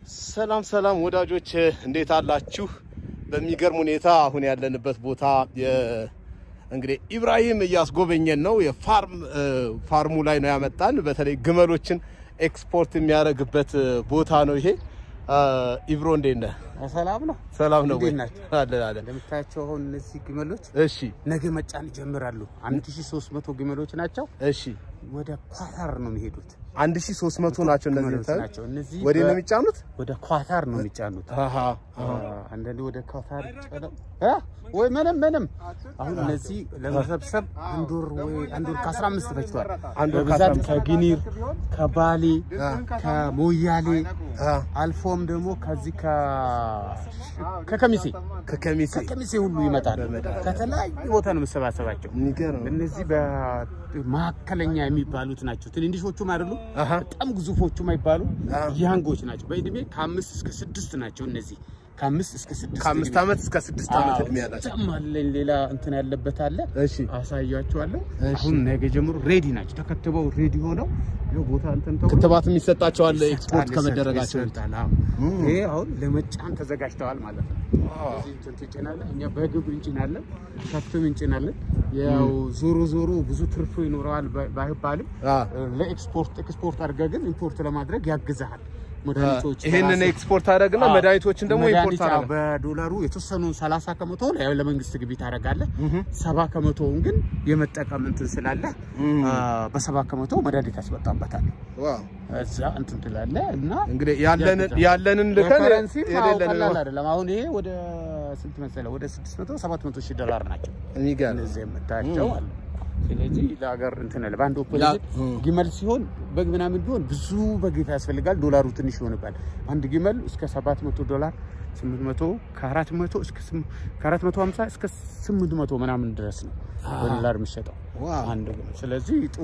ሰላም ሰላም ወዳጆች እንዴት አላችሁ? በሚገርም ሁኔታ አሁን ያለንበት ቦታ የ- እንግዲህ ኢብራሂም እያስጎበኘን ነው። የፋርም ፋርሙ ላይ ነው ያመጣን። በተለይ ግመሎችን ኤክስፖርት የሚያደርግበት ቦታ ነው ይሄ። ኢብሮ እንዴት ነህ? ሰላም ነው። ሰላም ነው ወይ? እንዴት ናችሁ? አለን አለን። እንደምታያቸው አሁን እነዚህ ግመሎች እሺ ነገ መጫን ይጀምራሉ። 1300 ግመሎች ናቸው። እሺ ወደ ኳታር ነው የሚሄዱት። 1300 ናቸው እነዚህ ግመሎች የምታዩት? ናቸው። እነዚህ ወዴት ነው በ- የሚጫኑት? ወደ ኳታር ነው የሚጫኑት። አሃ አሃ። አንዳንዴ ወደ ኳታር ጫነው እ ወይ ምንም ምንም። አሁን እነዚህ ለመሰብሰብ አንድ ወር ወይ አንድ ወር ከ15 ፈጅቷል። አንድ ወር በብዛት ከ15 ከጊኒር ከባሌ ከሞያሌ አ አልፎም ደግሞ ከዚህ ከ ከከሚሴ ከከሚሴ ከከሚሴ ሁሉ ይመጣል። ከተለያዩ ቦታ ነው መሰባሰባቸው። የሚገርም እነዚህ በመካከለኛ የሚባሉት ናቸው። ትንንሾቹም አይደሉ፣ አሃ በጣም ግዙፎቹም አይባሉ አዎ። ያንጎች ናቸው። በእድሜ ከአምስት እስከ ስድስት ናቸው። እነዚህ ከአምስት እስከ ስድስት ከአምስት ዓመት እስከ ስድስት ዓመት እድሜ ያላቸው በጣም አለኝ። ሌላ እንትን ያለበት አለ፣ እሺ አሳያችኋለሁ። እሺ። አሁን ነገ ጀምሮ ሬዲ ናቸው። ተከትበው ሬዲ ሆነው ይኸው ቦታ እንትን ተው ክትባት የሚሰጣቸው አለ ኤክስፖርት ይሰጣል፣ ከመደረጋቸው ይሰጣል። አዎ። ይሄ አሁን ለመጫን ተዘጋጅተዋል ማለት ነው። እዚህ እንትን ትጭናለህ። እኛ በግብር እንጭናለን፣ ከብትም እንጭናለን። ያው ዞሮ ዞሮ ብዙ ትርፉ ይኖረዋል ባይ- ባይባልም አ ለኤክስፖርት ኤክስፖርት አድርገህ ግን ኢምፖርት ለማድረግ ያግዝሃል። መድኃኒቶች ይሄንን በራስህ- ኤክስፖርት አደረግና አዎ። መድኃኒቶችን ደግሞ ኢምፖርት መድኃኒት አደረግ በዶላሩ የተወሰኑን 30 ከመቶ ያው ለመንግስት ግቢ ታደርጋለህ። ሰባ ከመቶውን ግን የመጠቀም እንትን ስላለ አ፣ በሰባ ከመቶ መድኃኒት ያስወጣበታል። እዛ እንትን ትላለህ እና እንግዲህ ያለንን ያለንን ልከን ከረንሲ የሌለንን ቀላል አይደለም። አሁን ይሄ ወደ ስንት መሰለህ? ወደ 600 700 ሺህ ዶላር ናቸው የሚገርም እነዚህ የምታያቸው አሉ። ስለዚህ ለሀገር እንትን አለ። በአንድ ያ- ኦፕሬሽን እም። ግመል ሲሆን በግ ምናምን ቢሆን ብዙ በግ ያስፈልጋል። ዶላሩ ትንሽ ይሆንባል። አንድ ግመል እስከ 700 ዶላር 800 ከ400 እስከ 450 እስከ 800 ምናምን ድረስ ነው በዶላር የሚሸጠው ዋው። አንድ ግመል። ስለዚህ ጥሩ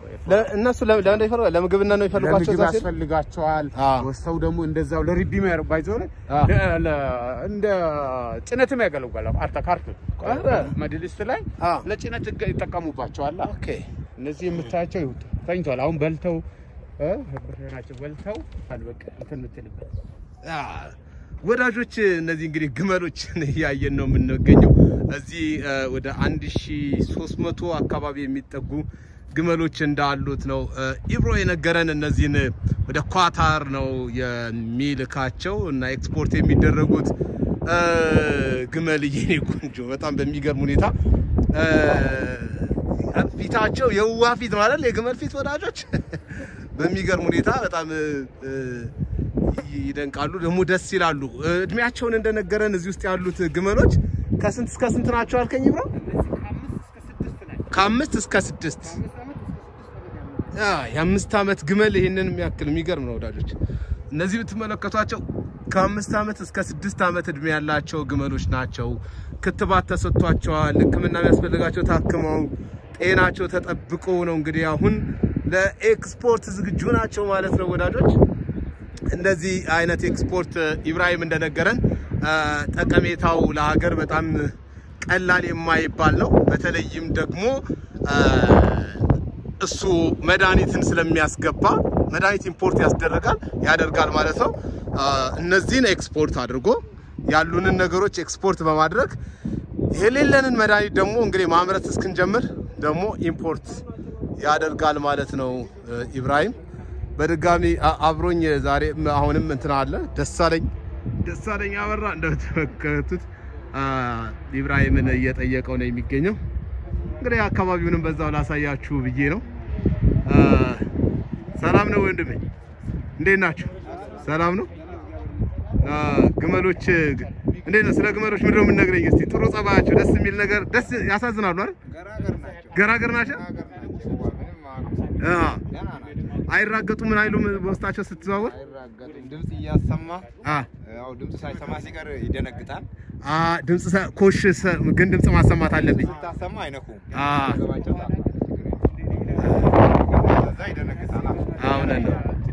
እነሱ ለ- ለምን ይፈልጋል? ለምግብና ነው የሚፈልጓቸው ለምግብ እዛ ሲል? ያስፈልጋቸዋል። አዎ። ወስተው ደግሞ እንደዛው ለሪቢ ባይዞ አዎ። እንደ ጭነትም ያገለግላል። አርታ ካርት ኧረ። መድልስት ላይ አዎ። ለጭነት ይገ- ይጠቀሙባቸዋል። ኦኬ እነዚህ የምታያቸው ይሁት ተኝተዋል። አሁን በልተው እ ናቸው በልተው በቃ እንትን የምትልበት አ፣ ወዳጆች እነዚህ እንግዲህ ግመሎችን እያየን ነው የምንገኘው። እዚህ እ፣ ወደ 1300 አካባቢ የሚጠጉ ግመሎች እንዳሉት ነው እ፣ ኢብሮ የነገረን። እነዚህን ወደ ኳታር ነው የሚልካቸው እና ኤክስፖርት የሚደረጉት እ፣ ግመል የኔ ቆንጆ በጣም በሚገርም ሁኔታ እ፣ ፊታቸው የውዋ ፊት ማለት የግመል ፊት ወዳጆች በሚገርም ሁኔታ በጣም እ፣ እ፣ ይደንቃሉ፣ ደግሞ ደስ ይላሉ። እድሜያቸውን እንደነገረን እዚህ ውስጥ ያሉት ግመሎች ከስንት እስከ ስንት ናቸው አልከኝ ብሎ? ከአምስት እስከ ስድስት ያ የአምስት ዓመት ግመል ይህንን የሚያክል የሚገርም ነው ወዳጆች። እነዚህ የምትመለከቷቸው ከአምስት ዓመት እስከ ስድስት ዓመት እድሜ ያላቸው ግመሎች ናቸው። ክትባት ተሰጥቷቸዋል። ሕክምና የሚያስፈልጋቸው ታክመው ጤናቸው ተጠብቆ ነው እንግዲህ አሁን ለኤክስፖርት ዝግጁ ናቸው ማለት ነው ወዳጆች። እንደዚህ አይነት ኤክስፖርት ኢብራሂም እንደነገረን አ፣ ጠቀሜታው ለሀገር በጣም ቀላል የማይባል ነው። በተለይም ደግሞ አ፣ እሱ መድኃኒትን ስለሚያስገባ መድኃኒት ኢምፖርት ያስደረጋል ያደርጋል ማለት ነው። አ፣ እነዚህን ኤክስፖርት አድርጎ ያሉንን ነገሮች ኤክስፖርት በማድረግ የሌለንን መድኃኒት ደግሞ እንግዲህ ማምረት እስክንጀምር ደግሞ ኢምፖርት ያደርጋል ማለት ነው እ፣ ኢብራሂም በድጋሚ አ- አብሮኝ ዛሬ አሁንም እንትን አለ ደሳለኝ ደሳለኝ አበራ እንደተመለከቱት አ፣ ኢብራሂምን እየጠየቀው ነው የሚገኘው። እንግዲህ አካባቢውንም በዛው ላሳያችሁ ብዬ ነው። አ፣ ሰላም ነው ወንድሜ፣ እንዴት ናችሁ? ሰላም ነው። አ፣ ግመሎች ግ- እንዴት ነው? ስለ ግመሎች ምንድን ነው የምንነግረኝ? እስቲ ጥሩ ጸባያቸው ደስ የሚል ነገር ደስ ያሳዝናሉ አይደል? ገራገር ናቸው። አ፣ አይራገጡ ምን አይሉም በውስጣቸው ስትዘዋወር አይራገጥም። ድምፅ እያሰማ አ ያው ድምፅ ሳይሰማ ሲቀር ይደነግጣል። አ ድምጽ ሰ- ኮሽ ሰ- ግን ድምጽ ማሰማት አለብኝ። ስታሰማ አይነኩም። አ ገባቸው ከዛ ይደነግጣል። አሁን ነው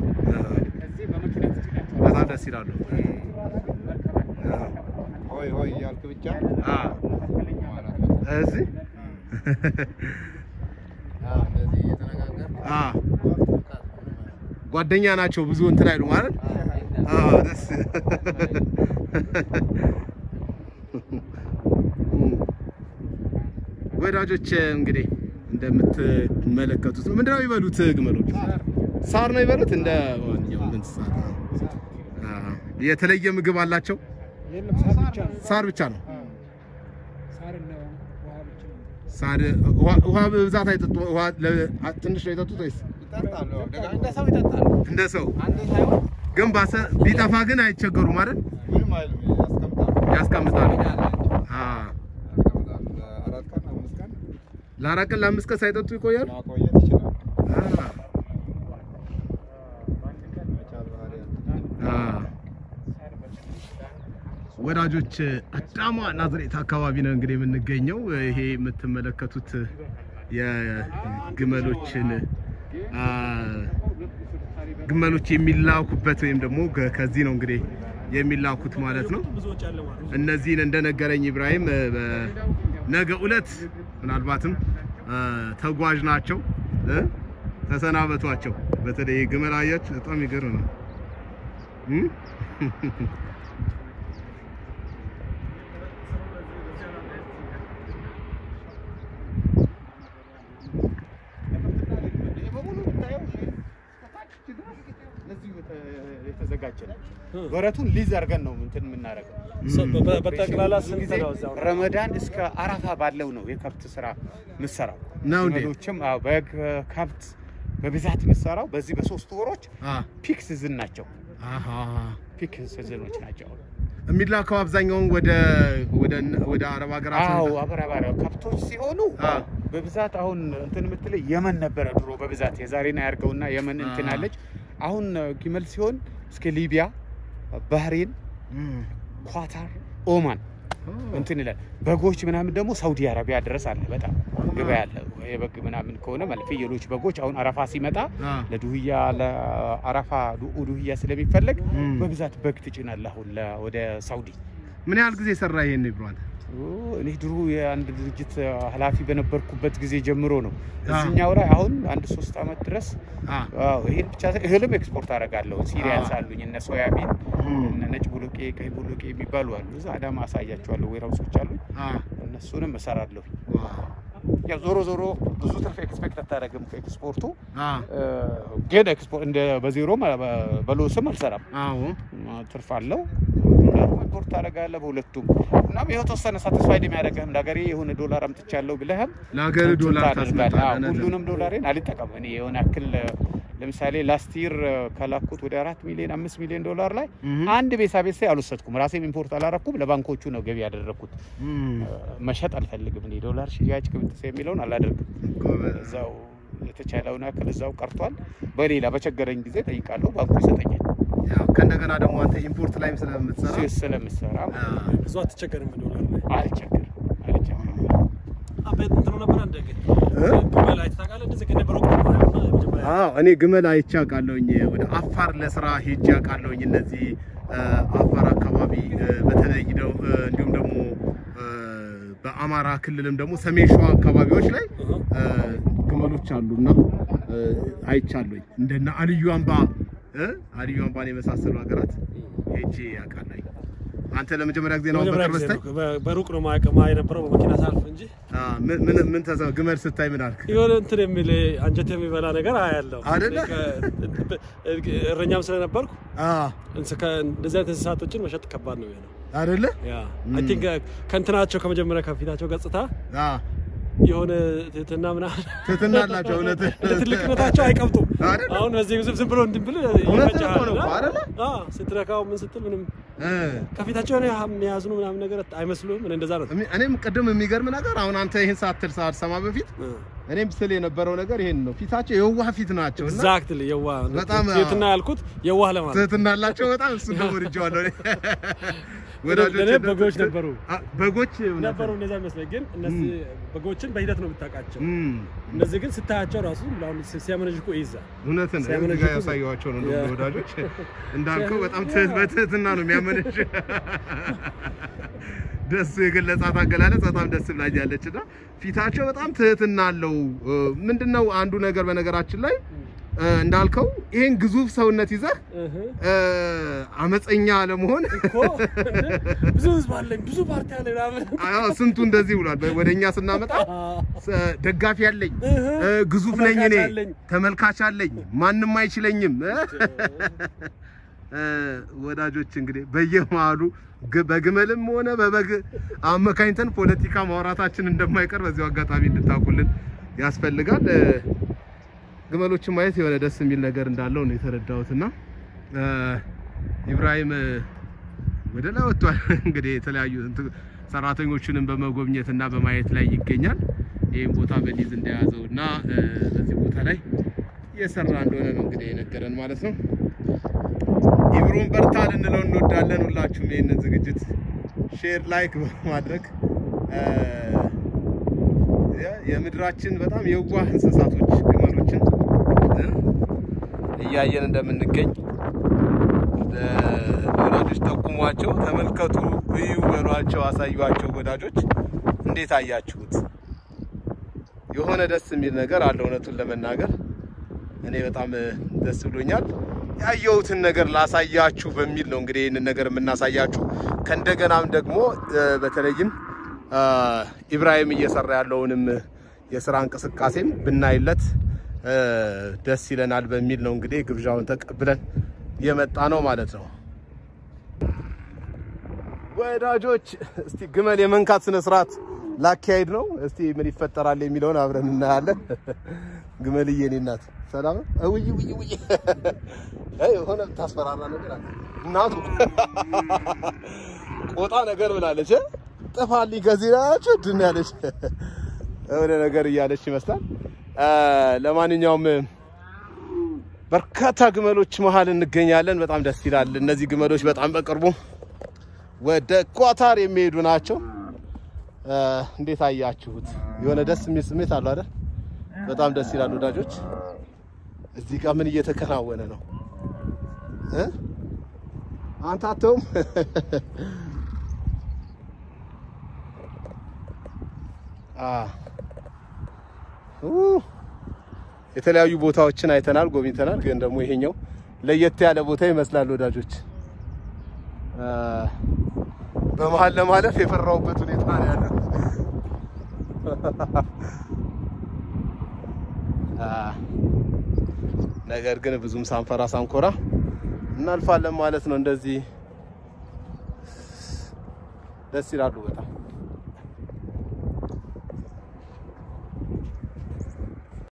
በጣም ደስ ይላሉ። ሆይ ሆይ እያልክ ብቻ አ ማለት ነው። እዚህ አዎ፣ እንደዚህ እየተነጋገር አ ጓደኛ ናቸው ብዙ እንትን አይሉ ማለት አዎ ደስ ወዳጆች እንግዲህ እንደምትመለከቱት ነው። ምንድነው የሚበሉት ግመሎች? ሳር ነው የሚበሉት እንደ ማንኛውም እንስሳት። አዎ። የተለየ ምግብ አላቸው? የለም ሳር ብቻ ነው። ሳር ብቻ ነው። ሳር እና ውሃ ብቻ ነው። ሳር ውሃ- ውሃ በብዛት አይጠጡ። ውሃ ለ- ትንሽ ነው የጠጡት ወይስ ይጠጣሉ። ደጋ እንደ ሰው ይጠጣሉ። እንደ ሰው? አንድ ሳይሆን ግን ባሰ ቢጠፋ ግን አይቸገሩም አይደል? ምንም አይሉም። ያስቀምጣሉ። ያስቀምጣሉ። ሜዳ አላቸው። አዎ። ያስቀምጣሉ። ለአራት ቀን አምስት ቀን ለአራት ቀን ለአምስት ቀን ሳይጠጡ ይቆያሉ። ማቆየት ይችላሉ። አዎ። መቻል ባህሪ ያለው አዎ። ወዳጆች አዳማ ናዝሬት አካባቢ ነው እንግዲህ የምንገኘው። ይሄ የምትመለከቱት የግመሎችን አ፣ ግመሎች የሚላኩበት ወይም ደግሞ ከ- ከዚህ ነው እንግዲህ የሚላኩት ማለት ነው። እነዚህን እንደነገረኝ ኢብራሂም እ፣ በነገ ዕለት ምናልባትም አ፣ ተጓዥ ናቸው እ፣ ተሰናበቷቸው። በተለይ ግመል አያችሁ፣ በጣም ይገርም ነው እ? ይሄ በሙሉ የምታየው ይሄ ከታች ድረስ ለዚሁ የተ- የተዘጋጀ ነው። በረቱን ሊዝ አድርገን ነው እንትን የምናደርገው። በ- በጠቅላላ ብዙ ስንት ጊዜ ነው እዛው? ረመዳን እስከ አረፋ ባለው ነው የከብት ስራ ምሰራው። ነው እንዴ? ግመሎችም አዎ፣ በግ ከብት በብዛት ምሰራው በዚህ በሶስት ወሮች አ ፒክ ሲዝን ናቸው። አሃ ፒክ ሲዝኖች ናቸው። የሚላከው አብዛኛውን ወደ ወደ ወደ አረብ ሀገራት አዎ ነው። አበራባሪ ከብቶች ሲሆኑ አ በብዛት አሁን እንትን የምትለኝ የመን ነበረ ድሮ በብዛት የዛሬን አያርገውና የመን እንትን አ። አለች። አሁን ግመል ሲሆን እስከ ሊቢያ፣ ባህሬን፣ እም። ኳታር፣ ኦማን ኦ። እንትን ይላል። በጎች ምናምን ደግሞ ሳውዲ አረቢያ ድረስ አለ። በጣም ገበያ አለ። የበግ ምናምን ከሆነ ማለት ፍየሎች፣ በጎች አሁን አረፋ ሲመጣ አ ለዱህያ ለአረፋ ዱ- ዱህያ ስለሚፈለግ እም። በብዛት በግ ትጭናለህ አሁን ለ- ወደ ሳውዲ። ምን ያህል ጊዜ ሰራ ይሄን ይብራል? ኦ፣ እኔ ድሮ የአንድ ድርጅት ኃላፊ በነበርኩበት ጊዜ ጀምሮ ነው አ። እዚህኛው ላይ አሁን አንድ ሶስት አመት ድረስ አ አዎ፣ ይሄን ብቻ ሳይሆን እህልም ኤክስፖርት አደርጋለሁ። ሲሪያልስ አ። አሉኝ እነ ሶያቢን እም። እነ ነጭ ቡሉቄ፣ ቀይ ቡሉቄ የሚባሉ አሉ። እዛ አዳማ አሳያቸዋለሁ። ዌራውሶች አሉኝ አ እነሱንም እሰራለሁ። ዋው ያው ዞሮ ዞሮ ብዙ ትርፍ ኤክስፔክት አታደርግም ከኤክስፖርቱ አ እ፣ ግን ኤክስፖርት እንደ በዜሮም በ- በሎስም አልሰራም። አዎ ትርፍ አለው። ዶላር ኢምፖርት ታደርጋለህ በሁለቱም እና የተወሰነ ሳቲስፋይድ የሚያደርግህም ለሀገሬ የሆነ ዶላር አምጥቻለሁ ብለህም ለሀገር እንትን ዶላር ታደርጋለህ። አዎ፣ ታስመጣለህ። ሁሉንም ዶላሬን አልጠቀም እኔ የሆነ ያክል ለምሳሌ ላስት ይር ከላኩት ወደ አራት ሚሊዮን አምስት ሚሊዮን ዶላር ላይ እም። አንድ ቤሳ ቤሳ አልወሰድኩም። ራሴም ኢምፖርት አላረኩም። ለባንኮቹ ነው ገቢ ያደረግኩት። እም። መሸጥ አልፈልግም እኔ ዶላር ሽያጭ ቅብጥስ የሚለውን አላደርግም። ጎበዝ። እዛው የተቻለውን ያክል እዛው ቀርቷል። በሌላ በቸገረኝ ጊዜ ጠይቃለሁ፣ ባንኩ ይሰጠኛል። ያው ከእንደገና ደግሞ አንተ ኢምፖርት ላይም ስለምትሰራ ስዊስ ስለምሰራ አ ብዙ አትቸገርም ዶላር ላይ አልቸግርም አልቸግርም። አቤት እንትኑ ነበር አንደ ግን እ? ግመል አይተህ ታውቃለህ? እንደዚህ ከነበረ ሩቅ ነበር አይደል? የመጀመሪያ አዎ እኔ ግመል አይቼ አውቃለሁኝ። ወደ አፋር ለስራ ሄጄ አውቃለሁኝ። እነዚህ እ፣ አፋር አካባቢ እ፣ በተለይ ደው እ፣ እንዲሁም ደግሞ እ፣ በአማራ ክልልም ደግሞ ሰሜን ሸዋ አካባቢዎች ላይ እ፣ ግመሎች አሉና እ፣ አይቻለሁኝ። እንደነ አልዩ አምባ እ፣ አልዩ አምባን የመሳሰሉ ሀገራት ሄጄ አውቃለሁኝ። አንተ ለመጀመሪያ ጊዜ ነው መጀመሪያ በቅርብ ጊዜ ስታይ? ነው። በ- በሩቅ ነው ማያውቅ ማይ የነበረው በመኪና ሳልፍ እንጂ አ፣ ምን ምን ምን ተሰ- ግመል ስታይ ምን አልክ? የሆነ እንትን የሚል አንጀት የሚበላ ነገር አያለው አይደለ? እረኛም ስለነበርኩ አ እንስ- ከ- እንደዚህ አይነት እንስሳቶችን መሸጥ ከባድ ነው የሚሆነው። አይደለ? ያ አይ ቲንክ ከእንትናቸው ከመጀመሪያ ከፊታቸው ገጽታ አ የሆነ ትህትና ምናምን ትህትና አላቸው እውነት እንደ ትልቅነታቸው አይቀብጡም። አይደለ? አሁን በዚህ ዝም ዝም ብሎ እንድን ብል እውነት እኮ ነው ይመችሃል። አይደለ? አዎ ስትነካው ምን ስትል ምንም እ ከፊታቸው የሆነ የሚያዝኑ ምናምን ነገር አይመስሉም። እኔ እንደዛ ነው። እሚ- እኔም ቅድም የሚገርም ነገር አሁን አንተ ይህን ሳትል ሳትሰማ በፊት እኔም ስል የነበረው ነገር ይሄን ነው። ፊታቸው የዋህ ፊት ናቸው እና ኤግዛክትሊ የዋህ በጣም ትህትና ያልኩት የዋህ ለማለት ትህትና አላቸው በጣም እሱ ደግሞ ወድጄዋለሁ። እኔ ወዳጆቼ እኔ በጎች ነበሩ አ፣ በጎች እውነት ነበሩ እንደዛ ይመስለኝ። ግን እነዚህ በጎችን በሂደት ነው የምታውቃቸው። እም፣ እነዚህ ግን ስታያቸው ራሱ አሁን ሲያመነዥኩ ይይዛል። እውነትን ነው። ሲያመነዥ እዚህ ጋር እኮ- ያሳየኋቸው ነው ያ። እንደውም ወዳጆች እንዳልከው በጣም ትህ- በትህትና ነው የሚያመነሽ። ደሱ የገለጻት አገላለጽ በጣም ደስ ብላኛለች እና ፊታቸው በጣም ትህትና አለው። እ፣ ምንድነው አንዱ ነገር በነገራችን ላይ እ፣ እንዳልከው ይሄን ግዙፍ ሰውነት ይዘህ እህ እ፣ አመፀኛ ለመሆን እኮ ብዙ ህዝብ አለኝ ብዙ ፓርቲ አለኝ ምናምን አዎ ስንቱ እንደዚህ ብሏል። ወደኛ ስናመጣ ስ- ደጋፊ አለኝ እህ እ፣ ግዙፍ ነኝ እኔ ተመልካች አለኝ። ተመልካች አለኝ ማንም አይችለኝም እ? እ፣ ወዳጆች እንግዲህ በየመሃሉ ግ- በግመልም ሆነ በበግ አመካኝተን ፖለቲካ ማውራታችን እንደማይቀር በዚሁ አጋጣሚ እንድታውቁልን ያስፈልጋል። እ፣ ግመሎችን ማየት የሆነ ደስ የሚል ነገር እንዳለው ነው የተረዳሁትና እ፣ ኢብራሂም እ፣ ወደ ላይ ወጥቷል። እንግዲህ የተለያዩ እንትን ሰራተኞቹንም በመጎብኘት እና በማየት ላይ ይገኛል። ይህም ቦታ በሊዝ እንደያዘው እና እ፣ በዚህ ቦታ ላይ እየሰራ እንደሆነ ነው እንግዲህ የነገረን ማለት ነው። ኢብሮን በርታ ልንለው እንወዳለን። ሁላችሁም ይህንን ዝግጅት ሼር፣ ላይክ በማድረግ እ፣ የ- የምድራችን በጣም የዋህ እንስሳቶች ግመሎችን እ፣ እያየን እንደምንገኝ እ፣ ለወዳጆች ጠቁሟቸው፣ ተመልከቱ፣ እዩ በሏቸው፣ አሳዩቸው። ወዳጆች እንዴት አያችሁት? የሆነ ደስ የሚል ነገር አለ። እውነቱን ለመናገር እኔ በጣም እ፣ ደስ ብሎኛል። ያየሁትን ነገር ላሳያችሁ በሚል ነው እንግዲህ ይህንን ነገር የምናሳያችሁ። ከእንደገናም ደግሞ እ፣ በተለይም አ፣ ኢብራሂም እየሰራ ያለውንም የስራ እንቅስቃሴም ብናይለት እ፣ ደስ ይለናል በሚል ነው እንግዲህ ግብዣውን ተቀብለን የመጣ ነው ማለት ነው። ወዳጆች እስቲ ግመል የመንካት ስነ ስርዓት ላካሄድ ነው። እስቲ ምን ይፈጠራል የሚለውን አብረን እናያለን። ግመልዬ እኔ እናት ሰላም ነው? ውይ ውይ ውይ አይ የሆነ ታስፈራራ ነገር አለ። እናቱ ቆጣ ነገር ብላለች። እ? ጥፋልኝ ከዚህ ናቸው ድን ያለች የሆነ ነገር እያለች ይመስላል። አ፣ ለማንኛውም በርካታ ግመሎች መሀል እንገኛለን። በጣም ደስ ይላል። እነዚህ ግመሎች በጣም በቅርቡ ወደ ኳታር የሚሄዱ ናቸው። አ፣ እንዴት አያችሁት? የሆነ ደስ የሚል ስሜት አለው አይደል? በጣም ደስ ይላል ወዳጆች። እዚህ ጋር ምን እየተከናወነ ነው እ? አንተ አተውም አ ኡ የተለያዩ ቦታዎችን አይተናል፣ ጎብኝተናል። ግን ደግሞ ይሄኛው ለየት ያለ ቦታ ይመስላል ወዳጆች። አ፣ በመሀል ለማለፍ የፈራሁበት ሁኔታ ነው ያለው። አ፣ ነገር ግን ብዙም ሳንፈራ ሳንኮራ እናልፋለን ማለት ነው። እንደዚህ ደስ ይላሉ በጣም